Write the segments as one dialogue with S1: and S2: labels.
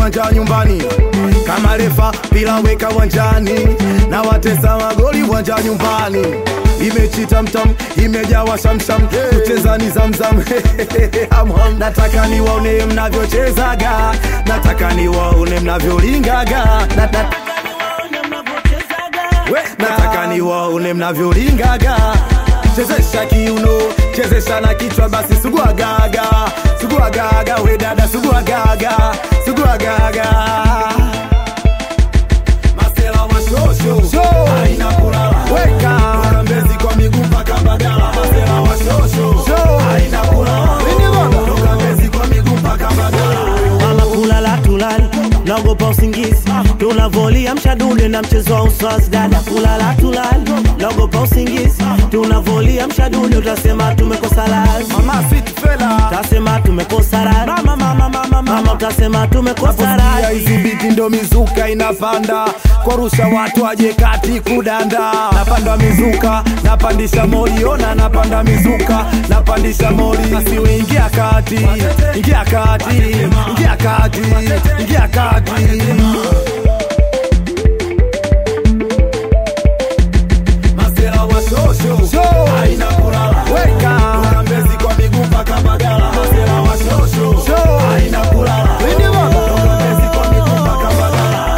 S1: viwanja nyumbani kama refa pila weka wanjani na watesa magoli uwanja nyumbani imechita mtam imejawa shamsham kucheza ni zamzam Hamham. nataka niwaone mnavyochezaga nataka niwaone mnavyolingaga Na- na- We, nataka niwaone mnavyolingaga chezesha kiuno chezesha na kichwa basi suguagaga suguagaga we dada suguagaga suguagaga masela wa shosho haina kulala weka Toka mbezi kwa miguu mpaka mbagala masela wa shosho haina kulala toka mbezi kwa miguu mpaka mbagala
S2: mama kulala tulali naogopa usingizi tunavolia mshadude na mchezo wa uswazi dada kulala tulali naogopa usingizi tunavolia mshadude utasema tumekosa lazi
S1: mama fit fela
S2: utasema tumekosa razi mama, mama, mama, mama, utasema tumekosa
S1: Naposikia
S2: razi
S1: hizi biti ndo mizuka inapanda kwarusha watu waje kati kudanda napanda mizuka napandisha mori ona napanda mizuka napandisha mori asiwe ingia kati ingia kati ingia kati ingia kati Masela wa shosho haina kulala weka Toka mbezi kwa miguu mpaka Mbagala Masela wa shosho haina kulala Toka mbezi kwa miguu mpaka Mbagala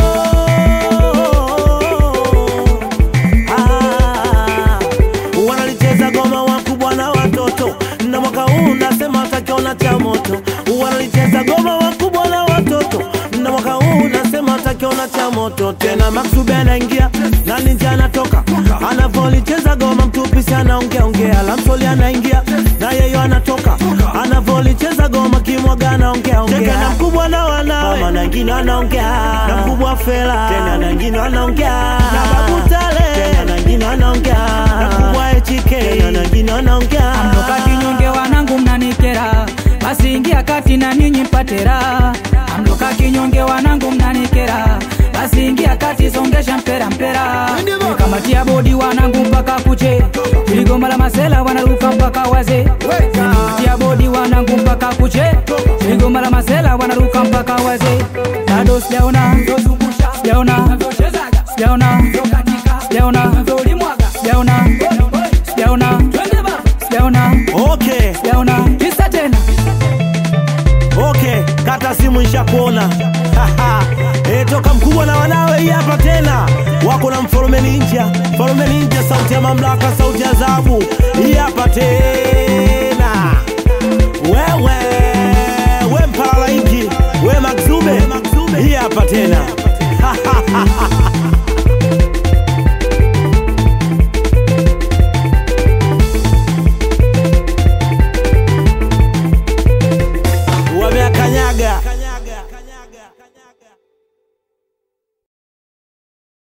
S2: Ah, wanalicheza goma wakubwa na watoto na mwaka huu nasema watakiona cha moto wanalicheza goma wakubwa na watoto na mwaka huu nasema watakiona cha moto tena maksube anaingia na ninja anatoka anavolicheza goma mtupisi anaongea ongea lamsoli anaingia na yeyo anatoka anavolicheza goma kimwaga anaongea ongea na mkubwa na wanawe mama na wengine wanaongea na mkubwa fela tena na wengine wanaongea na babu tale tena na wengine wanaongea na mkubwa HK tena na wengine wanaongea
S3: Amtoka kinyonge wanangu mnanikera, basi ingia kati na ninyi mpate raha. Amtoka kinyonge wanangu mnanikera, basi ingia kati songesha mpera mpera. Kamatia bodi wanangu mpaka kuche, iligoma la masela wanaruka mpaka waze. Kamatia bodi wanangu mpaka kuche, iligoma la masela wanaruka mpaka waze. Bado sijaona, sijaona, sijaona, sijaona, sijaona, sijaona, sijaona,
S2: okay
S3: sijaona. Kisa tena
S2: okay kata simu ishakuona e, toka mkubwa na wanawe hii hapa tena wako na mfalume ninja mfalume ninja sauti ya mamlaka sauti ya adhabu hii hapa tena